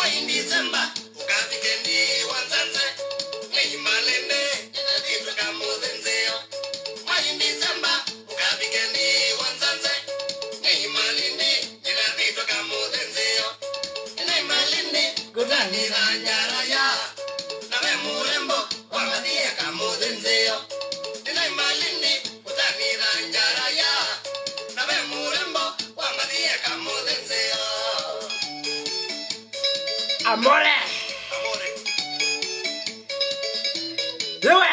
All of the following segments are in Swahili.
December, ukavikendi wanzanze, neimalende, vitu kamudhenzeo. Mwai December, ukavikendi wanzanze, neimalende, vitu kamudhenzeo. Neimalende, kutanira nyaraya, nawe murembo, wamadhie kamudhenzeo. Neimalende, kutanira nyaraya, nawe murembo, wamadhie kamudhenzeo. Amore. Amore. Ewe.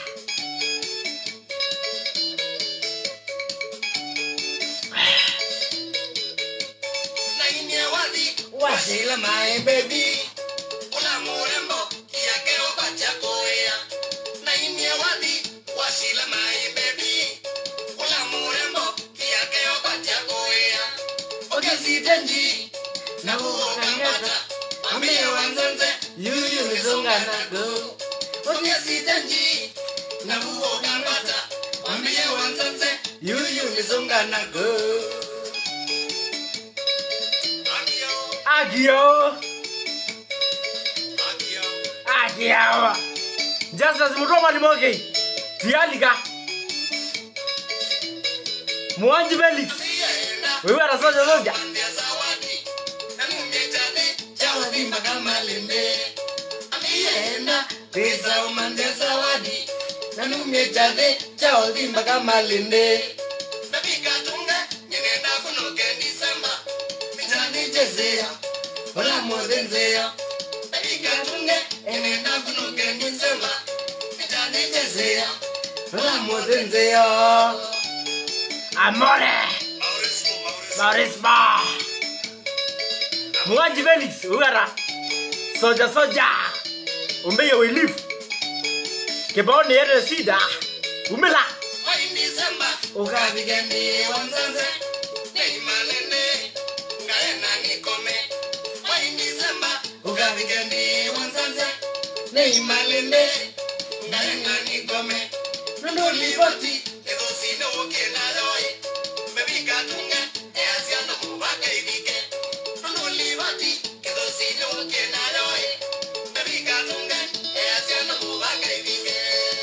Nainia wathi wasila my baby Una murembo kiakeo bachakoea Nainia wathi wasila my baby Una murembo kiakeo bachakoea Oge sitenji na huo kambata Ambie wanzenze Yuyu mizungana go. Oge sitenji na huo kambata Ambie wanzenze Yuyu mizungana go. Akio Agio. Akio Agio. Justice Mutoma ni moge. Tialika. Mwanji Felix. Yenda Wewe anasoja soja. Pande zawadi na mumetane chawadhi magamalende amienda pesa umande zawadi na numechade chawadhi magamalende nabikatunga nyenenda kunoke disemba mitani jezea wala modenzea nabikatunge nyenenda kunoke disemba mitani jezea wala modenzea Amore. Mauresmo, Mauresmo. Marisma. Mwanji Felix. Uwara. Soja soja. Umbeye we live. Kibao ni yere shida. Umela. Mwai Disemba, ukavigeni wanzanze, neimalende, ngaena nikome. Mwai Disemba, ukavigeni wanzanze, neimalende, ngaena nikome. Nondo liboti, egosine okena loi, mebika tunge, easiano mubaka ibike. Nondo liboti, egosine okena loi, mebika tunge, easiano mubaka ibike.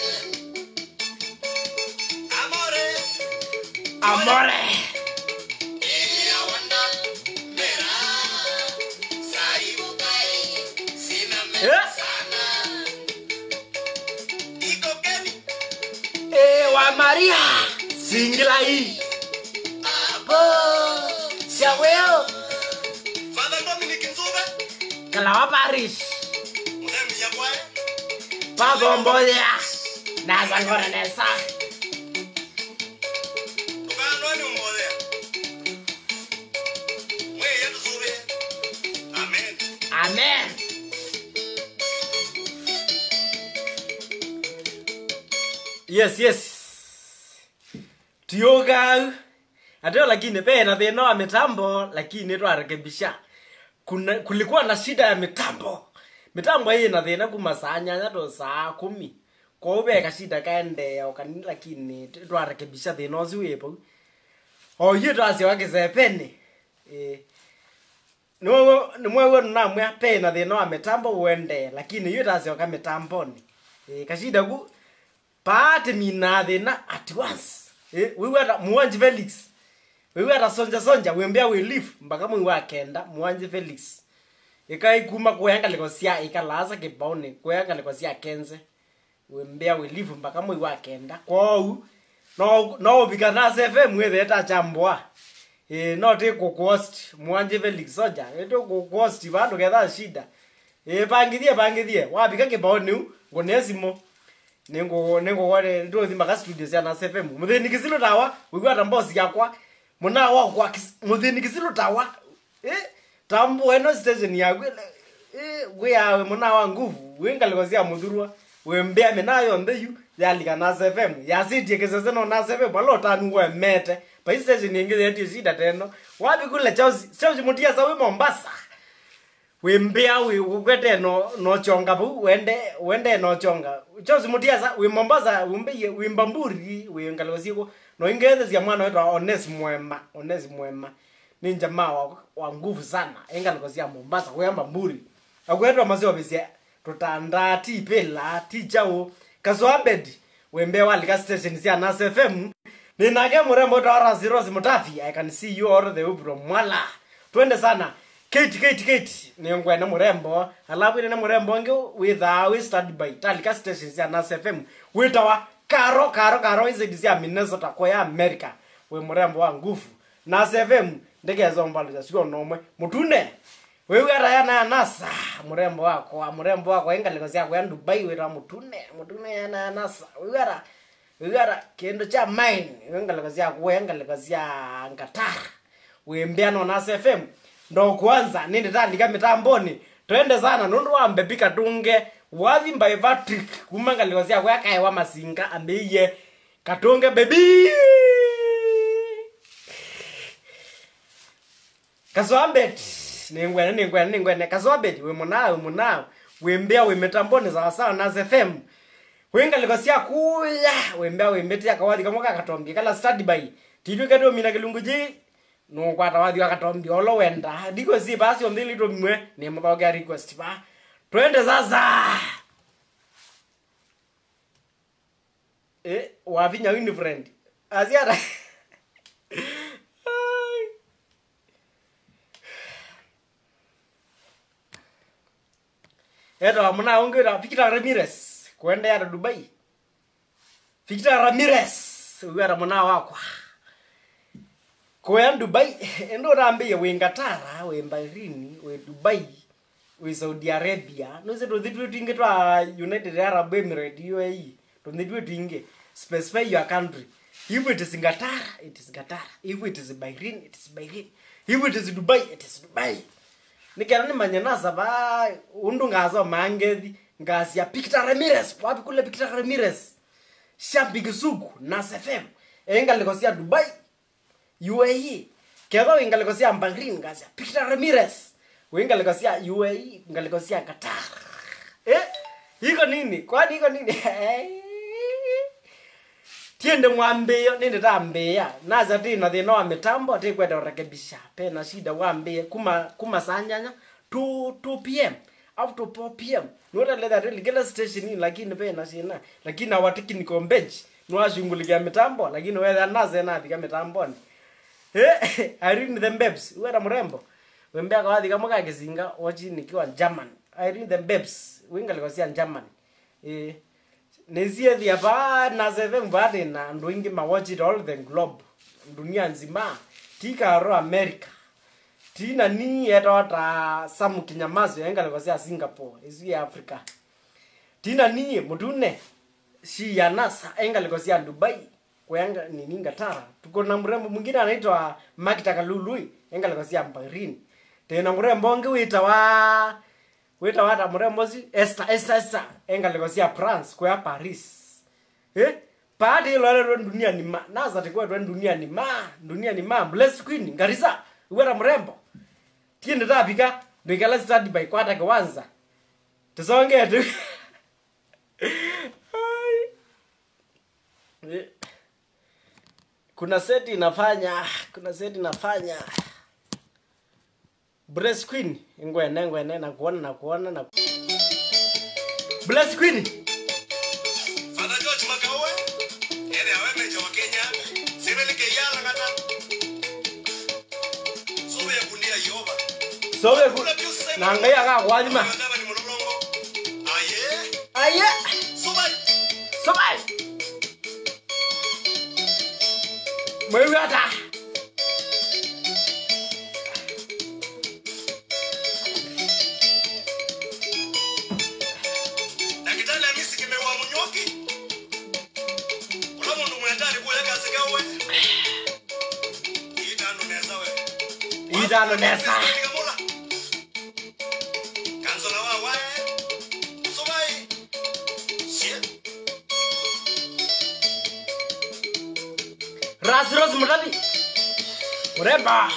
Amore, Amore. ella wanda, mera, saibukai, sina Eh? mesana. Iko Keni, Eh, wa Maria. Singila hii. abo, Siaweo. Father Dominic Nzube, Kalawa Paris. mudhemi ya kwae, Pagomboya. Naza ngora nesa. tukanwani umbodhea. Mwe yetu Zube, amen. Amen. Yes, yes. Tioga. Ateo lakini pena thina wa mitambo lakini twarekebisha. Kuna kulikuwa na shida ya mitambo. Mitambo hii ina thina kuma saa nyanya to saa kumi. Kwa ube shida kaende okani lakini twarekebisha thina ucio wipo. O hiyo twasi wakizepeni. Eh nimwewe namwe pena thina wa mitambo wende lakini iyo tasioka mitamboni e, kashida ku paati mina thina at once e, wiweta muwanji felix wiweta sonja sonja wembea wi leaf mpaka mwi wa kenda muwanji felix ikaikuma kuenga liko sia ikalasa kibaoni kuenga liko sia kenze wembea wi leaf mpaka mwi wa kenda kwou no no bika na fm wetheta chambwa eh no te ku cost mwanje felix soja eto ku cost vandu ketha shida eh pangithie pangithie wabika kibao niu ngonesimo ningo ningo wale ndo thima ka studio cia na fm muthini kisilu tawa wigwa ta mbosi yakwa muna wa kwa muthini kisilu tawa eh tambo eno station ya gwe eh gwe yawe muna wa nguvu wingaliko cia muthurwa wembea minayo mbeyu yalika na fm yasitie kisese no na fm balo tanu we mete pa hii station ingi yetu shida teno wapi kule chausi chausi mutia sawi mombasa wimbia wi ukwete no no chonga bu wende wende no chonga chausi mutia sa wi mombasa wimbe wimbamburi wi ngalosiko no ingeze cia mwana wetu ones mwema ones mwema ni jamaa wa, wa nguvu sana engaliko cia mombasa kuyamba mburi agwetwa maziwa bisia tutanda ti pila ti chau kazoabed wembe walika station sia nas fm ninake murembo tawara zirosi mutafi i can see you all the way from mwala twende sana kate kate kate ningwene murembo alafu ine murembo ngi witha wi study by talika station sia nas fm witawa karo karo karo izidi sia minnesota kwa america we murembo wa nguvu nas fm ndigezombaluja sio nomwe mutune wewe ara yana ya nasa murembo wako murembo wako engaliko syako ya dubai wira mutune mutune yana ya nasa wewe ara wewe ara kendo cha mine engaliko syako engaliko sya ngatara wembeano na fm ndo kwanza nindi tandika mitamboni twende sana nundu wambe pika tunge wathi by patrick kuma ngaliko syako yakaewa masinga ambeiye katunge bebi kaswambet ningwene ningwene ningwene kaswambet we munao we munao wembea we mitamboni sawasawa na fm wingaliko sia kuya wembea wembetia kawathi kamwe kakatombi kala study by titwe keto mina kilungu ji nukwata wathi wakatombi olo wenda diko si basi omthili to mwe ni muthogia request ba twende sasa eh wavinya wini friend asiara eto amuna ongera Victor Ramirez kwenda ya Dubai Victor Ramirez uwera muna wakwa kwenda Dubai endo rambe we Ngatara we Bahrain we Dubai we Saudi Arabia no se to thitu tinge twa United Arab Emirates UAE to thitu tinge specify your country if it is Ngatara it is Ngatara if it is Bahrain it is Bahrain if it is Dubai it is Dubai nikera nimanye nasa ba undu ngazo mangethi ngasi ya Victor Ramirez wapi kule Victor Ramirez shabiki suku nas FM engaliko sia Dubai UAE kedho ingaliko sia Bahrain ngasi ya Victor Ramirez wengaliko sia UAE ngaliko sia Qatar eh iko nini kwani iko nini tiende mwambio nindi tambia naza tina thina wa mitambo tikwenda urekebisha pena shida wambie kuma kuma sanyanya 2 2 pm up to 4 pm notaletha really kila station hii lakini pena sina lakini our technical bench nwashungulikia mitambo lakini wetha naze nathika mitamboni eh Irene the Babes wera mrembo wembea kawathi kamwe ka kisinga wachi nikiwa German Irene the Babes wingaliko cia German eh nesiethia pa naseve mbati na andu ingi mawatchit all the globe dunia nzima ti karo america ti nani etawa ta samu kinyamazo engaliko cia singapore isu ya africa ti nani mutune shi ya nasa engaliko cia dubai kwenga nini ngatara tuko na mrembo mwingine anaitwa makita kalului engaliko cia bahrain tena mrembo ngi wita wa wita wata mrembo si Esther Esther Esther engaliko cia France kwa Paris eh padi lole ro dunia ni ma naza tikwa ro dunia ni ma dunia ni ma bless queen ngarisa wera mrembo tiende tapika ndikala study by kwata kwanza tusonge tu Ai. Eh. kuna seti inafanya kuna seti inafanya Bless Queen ngwene ngwene na kuona na kuona na Bless Queen Father George Makawe, ere awe meja wa Kenya, sivele ke yala kata. Sobe ya kulia yoba. sobe ku na ngai aka kwalima Ngaba ni mulolongo. Aye, aye soba. sobai mwewe ata Daktari Hamisi kimewa munyoki. Ula mundu mwendari kuya kazi kawe. Itano neza we. itano nesa Kamula. Kanzola wa wae. Sobai. Shit. ras ros mutali uremba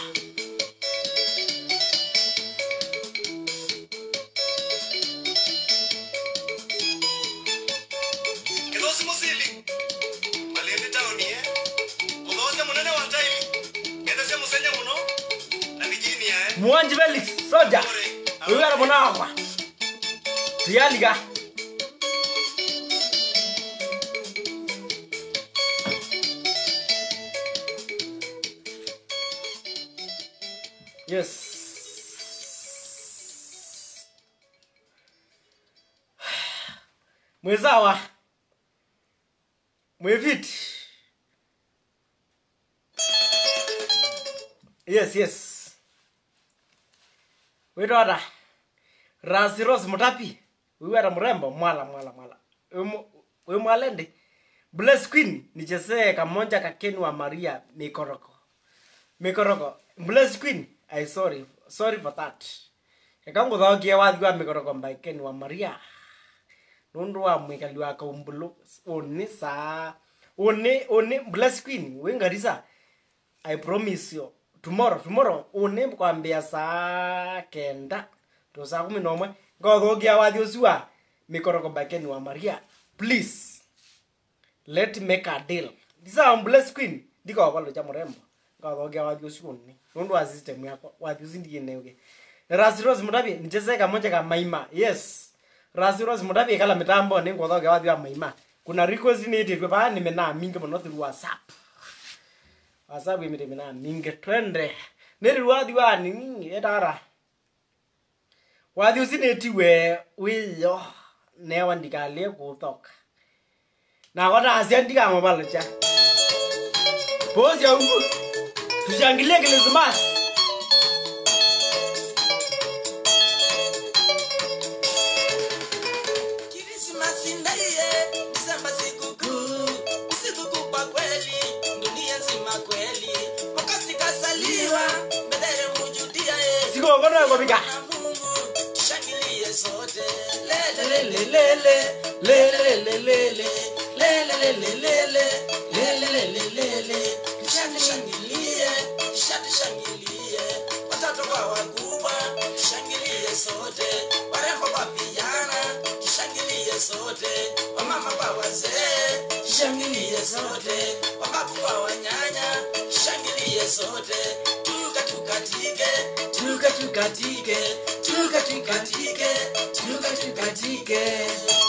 Kidosi musili. Malende taoni eh. Udose munene wa taili. Ngende se musenya muno. Na mijini eh. muonji felix soja wiwera muna wakwa tuyalika yes mwezawa mweviti yes yes witwata rasi rose mutapi wiweta mrembo mwala mwala mwala Wimu- wimwalende bless queen nichesee kamonja kakeni wa maria mikoroko mikoroko bless queen i sorry sorry for that ekanguthokie wathi wa mikoroko by ken wa maria nundu wa mwikali wa kaumbulu uni saa uni uni bless queen wingarisa i promise you tomorrow tomorrow uni kwambia saa kenda to saa kumi nomwe ngothokia wathi ucio wa mikoroko by ken wa maria please let make a deal ndisa bless queen ndikawapalo cha murembo ngathogia wathi ucio uni nundu wa system yakwa wathi ucio ndiineuge rasiros mutabi nicheseka moja ka maima yes rasiros mutabi kala mitambo ni ngothogia wathi wa maima kuna request ni itirwe pa ni mena mingi muno through whatsapp whatsapp imite mena mingi twende niri wathi wa nini etara wathi ucio nitiwe wiyo newa ndikalie kuthoka na watasia ndikamapalocha posi yangu tushangilie krismas Krismasi ndiye Disemba sikukuu, sikukuu kwa kweli, dunia nzima kweli. Mwokozi kasaliwa, Bethlehemu Yudia, eh. sikokonoekopika Na Mungu, tushangilie sote. Lele, lele, lele, lele, lele, lele, lele, lele, lele, lele, lele, lele. Tushangilie, tushangilie. Watoto kwa wakubwa, tushangilie sote. Warembo kwa vijana, tushangilie sote. Wamama kwa wazee, tushangilie sote. Wababu kwa wanyanya, tushangilie sote. Tuka tukatike, tuka tukatike, tuka tukatike, tuka tukatike.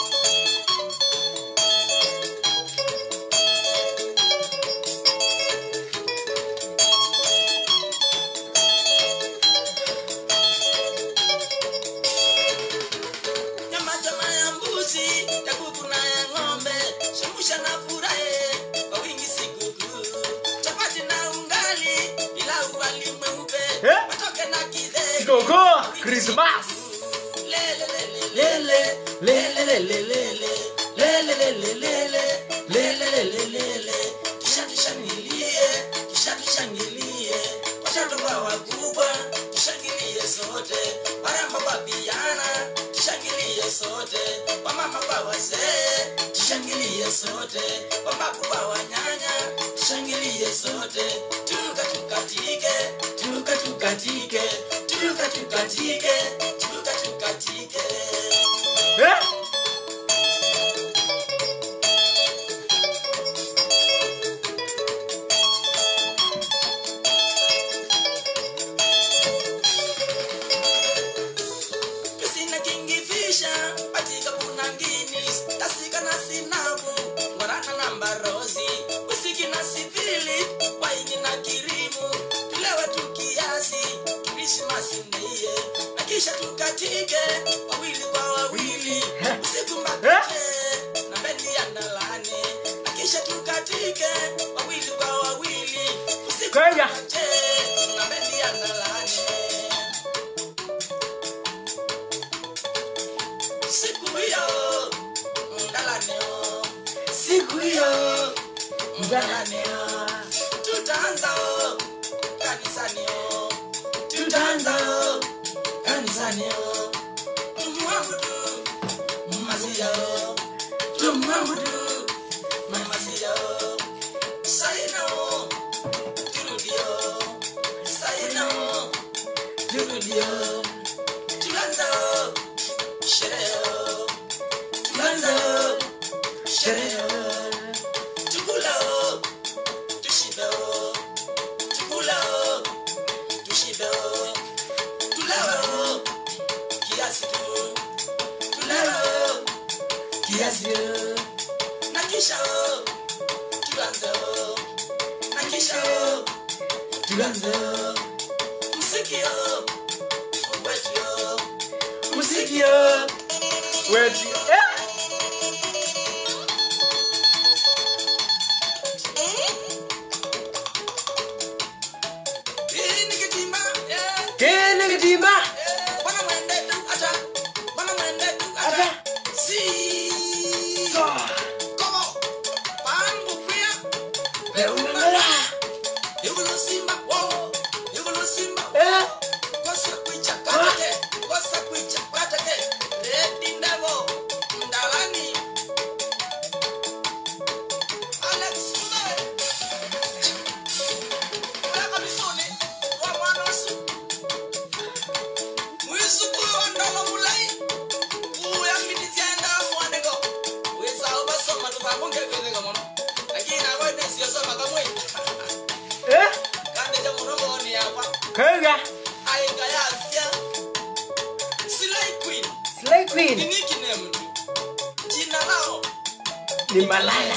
nyama choma ya mbuzi ya kuku na ya ng'ombe shemusha na furahe kwa wingi sikukuu chapati na ungali ila uwali mweupe Eh? watoke na kidheri sikoko krismas lele lele lele lele lele lele lele lele lele lele lele kisha tushangilie kisha tushangilie watoto kwa wakubwa tushangilie sote warembo kwa vijana tushangilie sote wamama kwa wazee tushangilie sote wababu kwa wanyanya tushangilie sote tuka tukatike tuka tukatike tuka tukatike tuka tukatike eh? Kisina kingifisha patika kuna Guinness tasika na sinabu ngorana na mbarozi usiki na sivili waini na kirimu tulewe tukiasi Krismasi ndiye na kisha tukatike wawili kwa wawili usiku mbakache na bendi ya ndalane na kisha tukatike wawili kwa wawili usiku Kenya. mbakache na bendi ya ndalane siku hiyo mdalaneo siku hiyo mdalaneo tutaanza o, kanisanio tutaanza o, kanisanio tumwabudu mmasia o, tumwabudu mmasia o. saina o, turudio saina o, turudio tuanza o, sherehe o, tuanza o, sherehe o. tukula o, tushibe o, tukula o, tushibe o, tulewe o, kiasi tu, tulewe kiasi na kisha tuanze na kisha tuanze muziki wetu muziki wetu eh? hii ni kitimba eh kene kitimba Bwana mwende tu acha. Bwana mwende tu acha. Acha. Si. so Komo. Pangu pia. beumela Yugulo simba. Wo. Yugulo simba. eh? Kosa kuicha katake. Kosa kuicha katake. Redi ndavo. Mdalani. Alex Mbe. Weka misoni. Wa mwana wasu. Mwizukuru wa ndolo mulai. Uya mitisienda mwanego. Wisa obasoma tupamunge kwezega mono. Lakini akwende siyosoma kamwe. eh? Kande ja munogo ni apa. kega Aika yasia. Silai Queen. slay Ni queen nickname tu. Jina lao. ni malala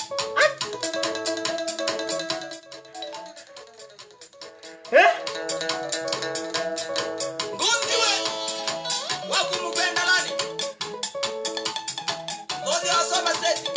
eh? Ngozi we. Wakumupenda nani? Ngozi wasoma seti.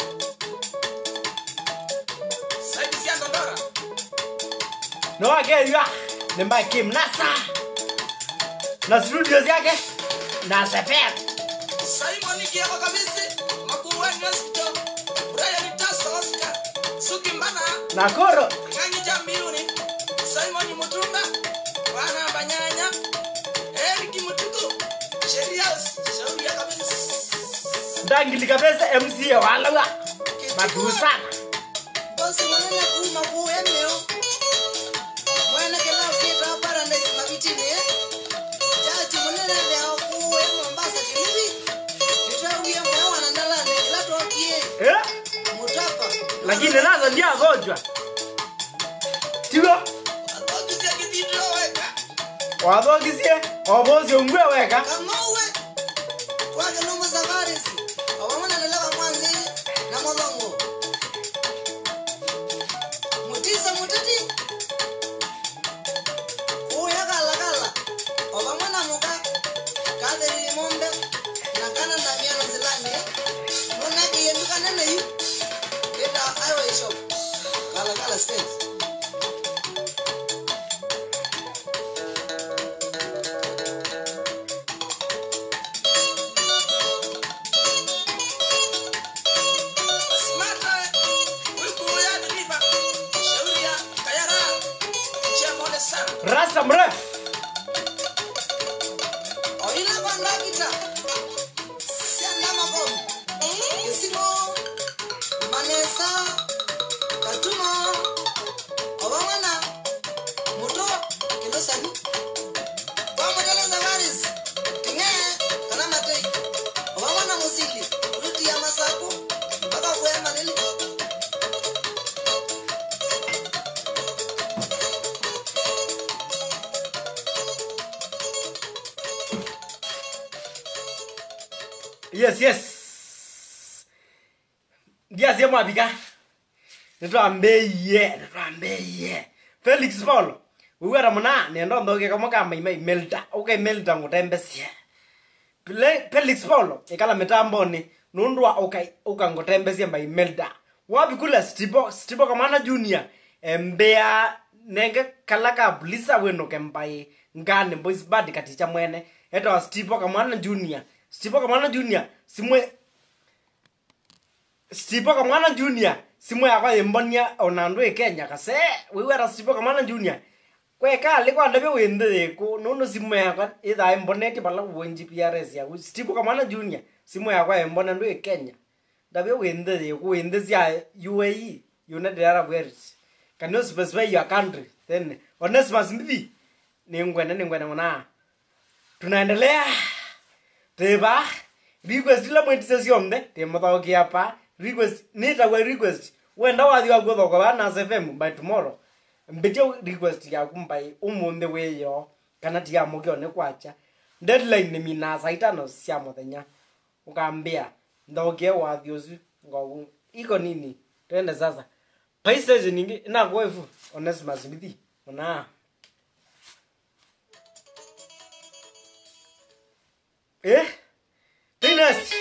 Saidi sia ndondora. nowakeria nimbakim nasa na studios yake na sepet Simon Kiako kabisi. Makuru wa Nestor. Brian Tasa Oscar. Suki Mbana. na koro Ng'anyi Jambiuni. Simon Mutunda. Bwana Banyanya. Eric Mutuku. Sheria shauri ya kabisa. ndangili kabisa mca walawa matusana Bosi manene kuma ku eneo. Mwana kela kita para ndesi mabiti ne. Jaji manene leo ku e Mombasa kilibi. Nitawie mwa wana ndala ne la tokie. eh? Mutapa. lakini nazo ndio agonjwa tigo Atokize kidito weka. wathogisie obosi ongwe weka Kamauwe. Kwake numu safarisi. Awamana lelewa mwanzi na modongo. Mutisa mutati. Kuya kala kala. Awamana muka. Kadiri mombe. Na kana ndamia na zilani. Nuna kiyenduka nene yu. Kita highway shop. Kala kala stage. Smata. Wikuya deliver. Shauri ya kayara. Chemole sana. rasa mrefu Oina kwanda kita. Sianda makomo. Kisimo. Manesa. Katuma. Obamana. Muto. Kilo sani. Pamodele zavaris. Tinge. Kana matei. Obamana musili. Ruti ya masaku. Mpaka kuema lili. yes yes ndiasie mwabika nitwambeiye nitwambeiye felix paul wiwera muna nendo nthokie kamo kamaima imelta ukaimelta ngutembesie Pile- felix paul ikala mitamboni nundwa ukai- ukangutembesie mbaimelta wabikula stibo stibo kamana junior embea nenge kala ka bulisa wenoke mbai ngane boys bad katicha mwene etawa stibo kamwana junior stibo kamwana junior simwe stipo kamwana junior simwe yakwa imbonia onandu ikenya kase wiwera stipo kamwana junior kwekali kwanda byo wende ko nono simwe yakwa itha imboneti bala wonji PRS ya stipo kamwana junior simwe yakwa imbona ndu ikenya ndabyo wende ko wende sia UAE United Arab Emirates can you specify your country then Onesimus Mbithi ni ngwene ni ngwene mwana tunaendelea teba request ila mwetise siomde timuthokia pa request nitagwa request wenda wathi wa guthoka wa nas fm by tomorrow mbitie request yaku mbai umuthi wiyo kana tigamukio ni kwacha deadline ni mina saa itano cia muthenya ukambia ndokie wathi ucio ngogu iko nini twende sasa paistation ingi inakuwa ifu onesimus mithi ona eh Next.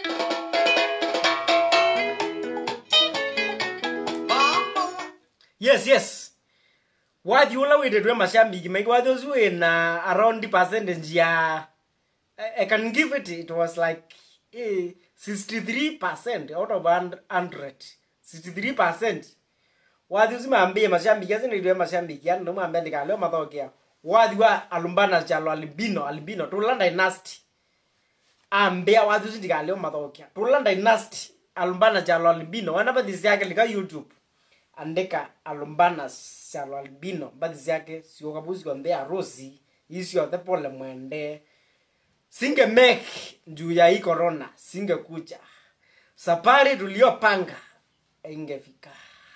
yes yes wathi ula withetwe mashambiki maiki wathi ucio wina around the percentage ya I, I can give it it was like eh, 63% out of 100 63% wathi ucio mambie mashambiki asinitwe mashambiki yani nomwambia ndikaleo mathokea wathi wa alumbana chalo albino albino tula dynasty ambia wathi ucio ndikaleo mathokea tula dynasty alumbana chalo albino wana bathisi yake lika youtube andika alumbana chalo albino bathisi yake siokabusi kwambia rosi isiothe pole mwende singe make juu ya hii corona singekuja safari tuliyopanga ingefika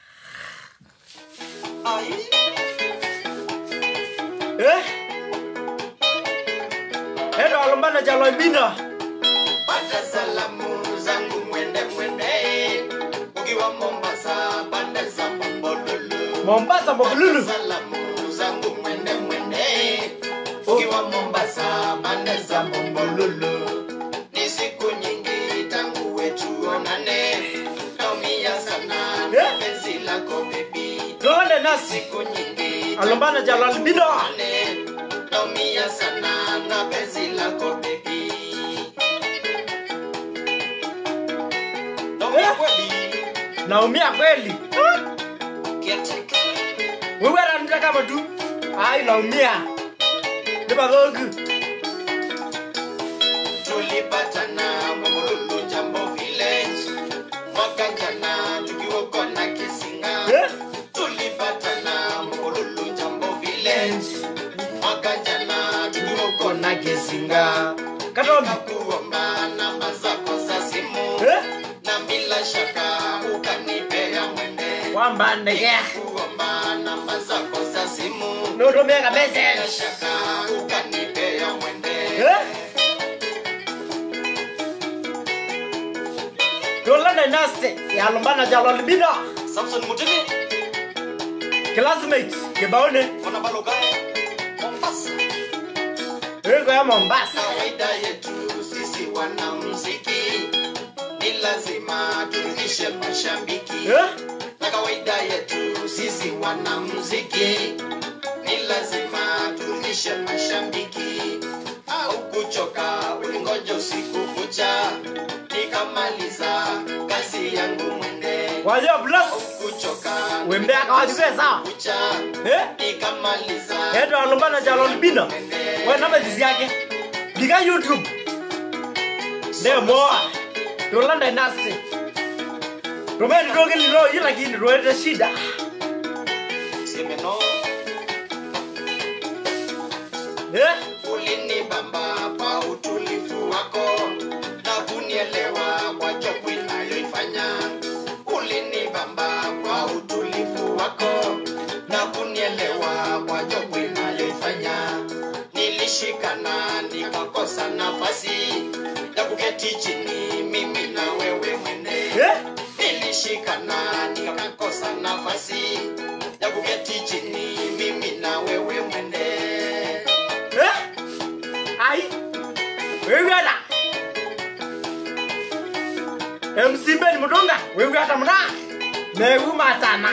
eh? Edo alumbana chalo albino pata salamu zangu mwende mwende ukiwa mombasa pande za mombolulu mombasa mbobululu salamu zangu mwende mwende ukiwa mombasa pande za mombolulu ni siku nyingi tangu wetu onane naumia sana na penzi lako bebi tuone nasi siku nyingi alumbana chalo albino onane naumia sana na penzi lako bebi naumia kweli naumia kweli kiateka wewe ananita kama tu ai naumia nibathoku tulipatana Momolulu Jambo Village mwaka jana tukiwa kona Kisinga. Eh? Tulipatana Momolulu Jambo Village mwaka jana tukiwa kona Kisinga. katombi Nikakuomba namba zako za simu Eh? na bila shaka ukanipea mwende. wambandekea Nikakuomba namba zako za simu nutumika bila message shaka ukanipea mwende. Eh? Dola Dynasty ya Lumbana Jalo Albino Samson Mutini classmate kibaone Kona Balogaya Mombasa iko ya Mombasa kawaida yetu sisi wanamuziki ni lazima turudishe mashabiki eh? na kawaida yetu sisi wanamuziki ni lazima turudishe mashabiki au kuchoka ulingoja usiku kucha nikamaliza kazi yangu mwende Wajo au plus kuchoka wembe akawajue sawa kucha eh? nikamaliza Edo Lumbana Jalo Albino we namba zizi yake diga YouTube ne moa Dola Dynasty Rumeni doge lilo hii lakini roete shida semeno eh? ulinibamba kwa utulivu wako na kunielewa kwa jobu inayoifanya ulinibamba kwa utulivu wako na kunielewa kwa jobu inayoifanya nilishikana nikakosa nafasi ya kuketi chini mimi na wewe mwende Eh? nilishikana nikakosa nafasi ya kuketi chini mimi na wewe mwende Eh? Ai. Wewe ada. MC Ben Mudonga, wewe hata mna. Mewu matana.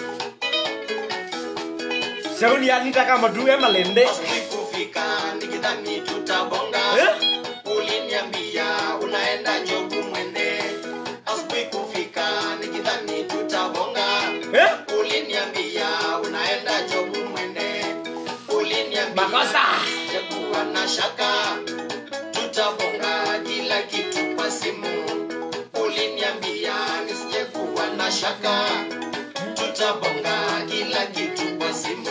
Shauri anita kama tu ema lende. Asubuhi kufika nikidhani tutabonga Eh? uliniambia unaenda jobu mwende asubuhi kufika nikidhani tutabonga Eh? uliniambia unaenda jobu mwende uliniambia Makosa. jakuwa na shaka tutabonga kila kitu kwa simu uliniambia nisijekuwa na shaka tutabonga kila kitu kwa simu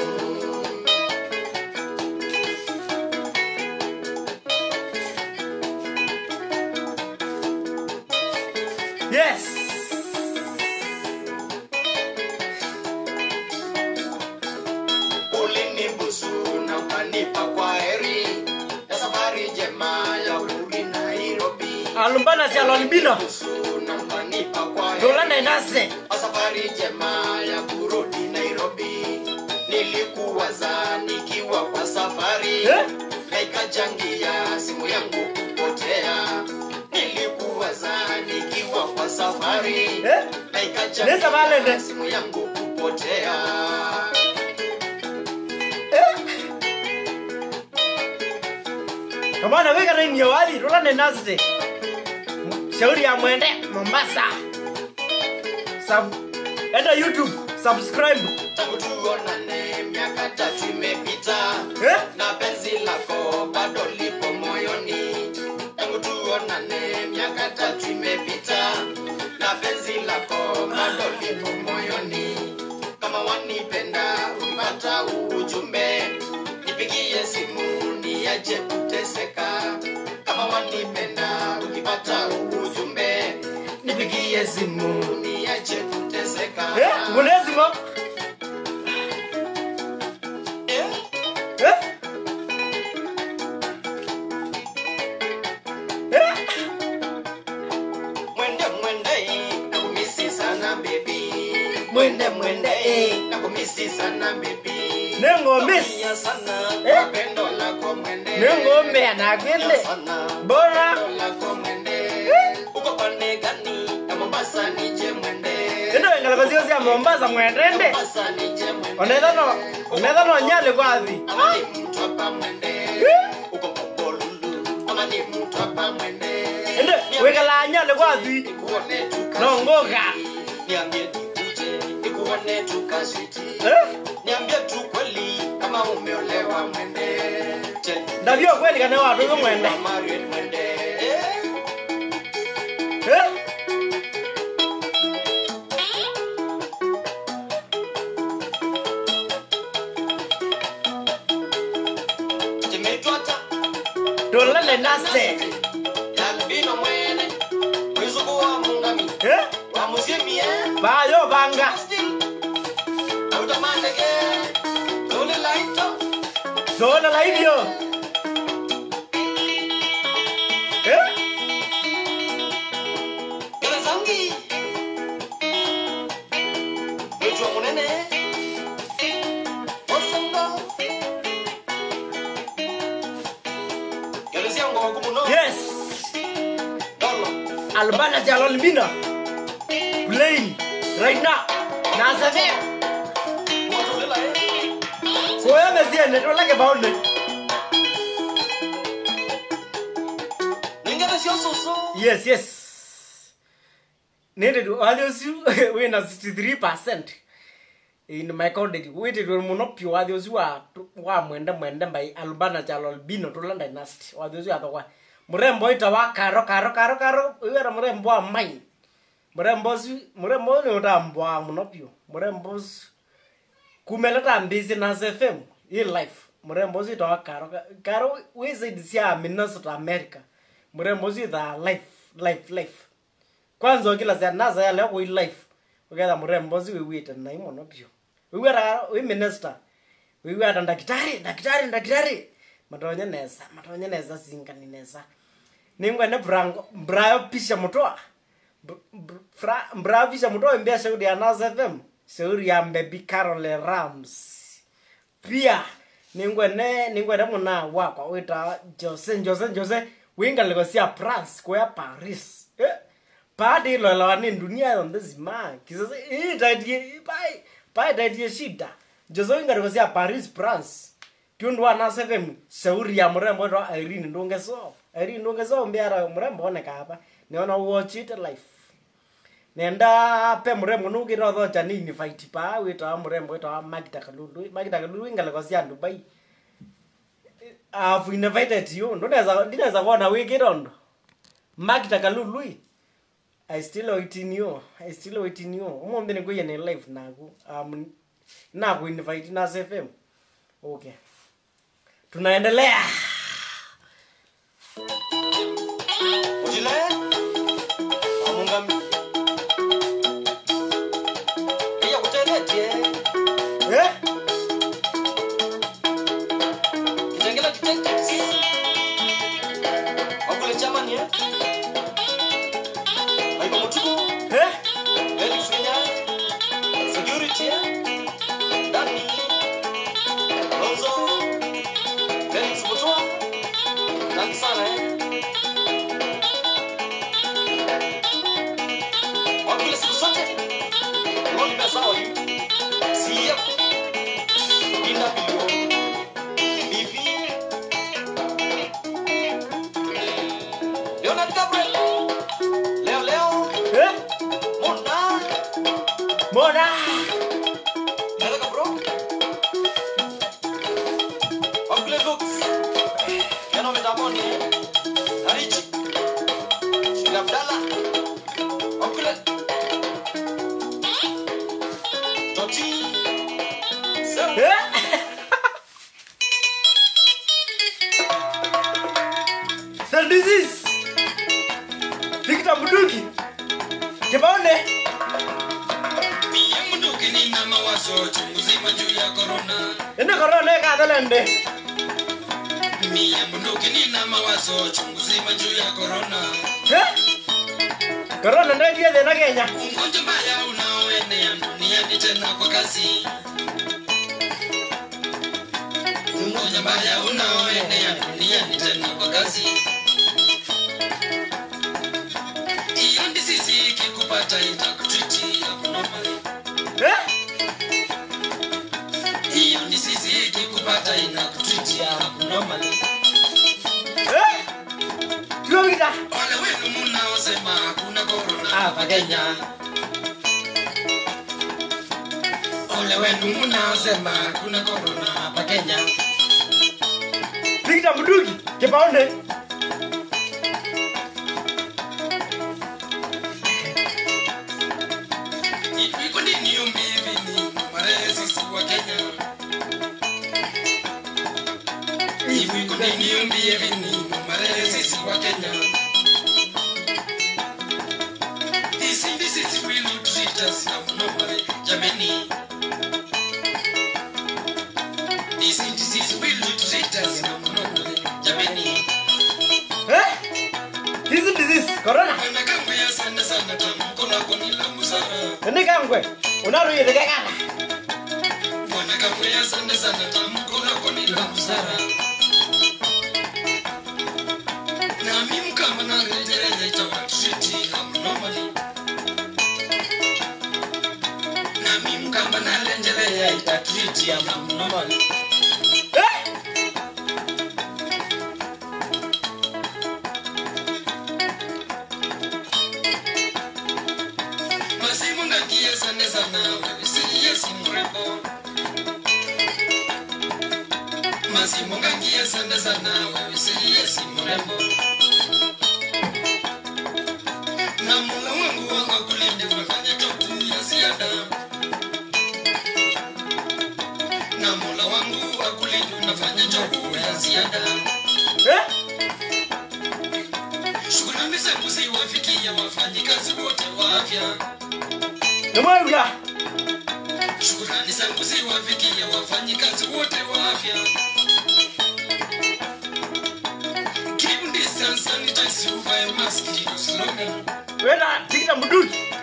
Yes. ulinibusu na ukanipa kwa heri ya safari njema ya kurudi Nairobi. alumbana cha lolbino nusu na mkanipa kwa tulanda inase safari njema ya kurudi Nairobi. Nilikuwaza nikiwa kwa safari Eh? na ikajangia simu yangu kupotea. Nilikuwaza nikiwa kwa safari Eh? na Nesa valende. ikajangia simu yangu kupotea. kamana weka na inyo wali tulanda inase shauri ya mwende mombasa Sub, enda youtube subscribe Tangu tuonane miaka tatu imepita eh? na penzi lako bado lipo moyoni. Tangu tuonane miaka tatu imepita na penzi lako bado lipo moyoni. Kama wanipenda upata ujumbe, nipigie simu niache kuteseka. Kama wanipenda ukipata ujumbe, nipigie simu niache kuteseka. eh? ngulezimo Eh? eh? eh? Mwende mwende nakumisi sana baby Mwende, mwende, eh. nakumisi sana baby Nengomis. Naumia sana Eh. kwa pendo lako mwende nengombe anakwende Naumia sana bora pendo lako mwende uko pande gani ya Mombasa nije mwende ino engalakosio cia mombasa mwendende Mombasa nije mwende onetha no onetha no nyale kwathi ama ni mtu hapa mwende uko Pombolulu ama ni mtu hapa mwende ende wikala nyale kwathi nikuone tu No, ngoga. niambie nikuje nikuone tu kaswiti eh? niambie tu kweli kama umeolewa mwende Je, ndavyo kweli kane watu yo mwende kama married mwende Eh, eh? timetwata tulele nase yalbino mwene mwizuku wa mungami eh? wa musiemie bayo banga still autamandege tole laito zona la hivyo eh? gerezangi mwijwa munene osongo gerezia ngogo muno yes dolo albana jalolbina plain right now nasave kuwatulela eh koya mesiene tolake baone ningere sio susu yes yes nende wathiosu wina 63 in my college witirwe muno pio wathiosu wa wa mwende mwende mbai albana jalolbino tulanda dynasty wathiosu athogwa murembo ita wa karo karo karo karo wira murembo wa mai murembo ucio murembo ni utambwa muno pio murembo ucio kumeleta mbizi na fm i life murembo ucio ita wa karo karo wi zaidi cia minnesota america murembo ucio ita life life life kwanza ukila cia nasa ya leo kui life uketha murembo ucio wiwite nai muno pio wiwira wi minister wiwira ndakitari ndakitari ndakitari matonye nesa matonye nesa singani nesa ningwene brango brayo pisha mutoa brayo pisha mutoa imbia shauri ya nasa fm shauri ya mbebi carole rams pia ningwene ningwene muna wakwa wita jose jose jose wingaliko cia france kuya paris eh? padi iloelewa ni dunia yonthe zima kisasa itatie pai pai itatie shida jose wingaliko cia paris france tiundu wa nasefem shauri ya murembo ito irene ndungeso irene ndungeso mbiara murembo onekapa niona watchite life nenda pe murembo nugire otho janini fight pa witawa murembo witawa magita kalulu magita kalulu ingaleko cia dubai I've invited you ndinaweza ndinaweza kuona wikire ondo magita kalulu I still waiting you I still waiting you umombe nikuye ni live naku um, naku invite na FM okay tunaendelea ujile amungami iya kuteretie eh kitengela kitengesi wakule chamani eh Tuone siku zote. Ron Besao hii. CF. Linda Bilo. Bibi. Leonard Gabriel. Leo leo. Eh? Mona. Mona. Nataka bro. Wakule looks. Yana mitamoni. Harichi. Shila Abdalla. Wakule. Toti. Sir. Eh? The disease. Victor Buduki. Kibaone. Mie munduki nina mawazo chungu zima juu ya korona. Ene corona ka dalende. Mie munduki nina mawazo chungu zima juu ya korona. Eh? Corona ndio dia de na Kenya. Ugonjwa mbaya unaoenea duniani tena kwa kasi. Ugonjwa mbaya unaoenea duniani tena kwa kasi. Hiyo disease ikikupata itakutriti abnormally. Eh? Hiyo disease ikikupata inakutriti abnormally. Eh? Tuongita. Wale wenu mnaosema hakuna corona Hapa Kenya. Ole wenu mnaosema hakuna corona hapa Kenya. Victor Buduki. Kibaone. Hivi kwa nini ombi hivi ni mare sisi wa Kenya? Hivi kwa nini ombi hivi ni mare sisi wa Kenya? This this is will not treat us abnormally, jameni. This this is will not treat us abnormally, jameni. Eh? Hizi disease corona. Bwana kamwe asante sana tamko lako ni la busara. Ene kangwe. Unaru yede kana. Bwana kamwe asante sana tamko lako ni la busara. Nami mkama na rejeleza itawatriti abnormally. Nami mkama na rejeleza itatriti abnormally. Eh? Masimu ngakie asante sana wewe si Yesu mrembo. Masimu ngakie asante sana wewe si Yesu mrembo. Na Mola wangu wanga kulinde unafanya topu ya ziada. Na Mola wangu akulinde unafanya topu ya ziada. Eh? Shukrani zangu ziwafikia wafanyikazi wote wa afya. Namwaga. Shukrani zangu ziwafikia wafanyikazi wote wa afya. Keep distance, sanitize, uvae mask, ndio slogan. Wenda Victor Buduki.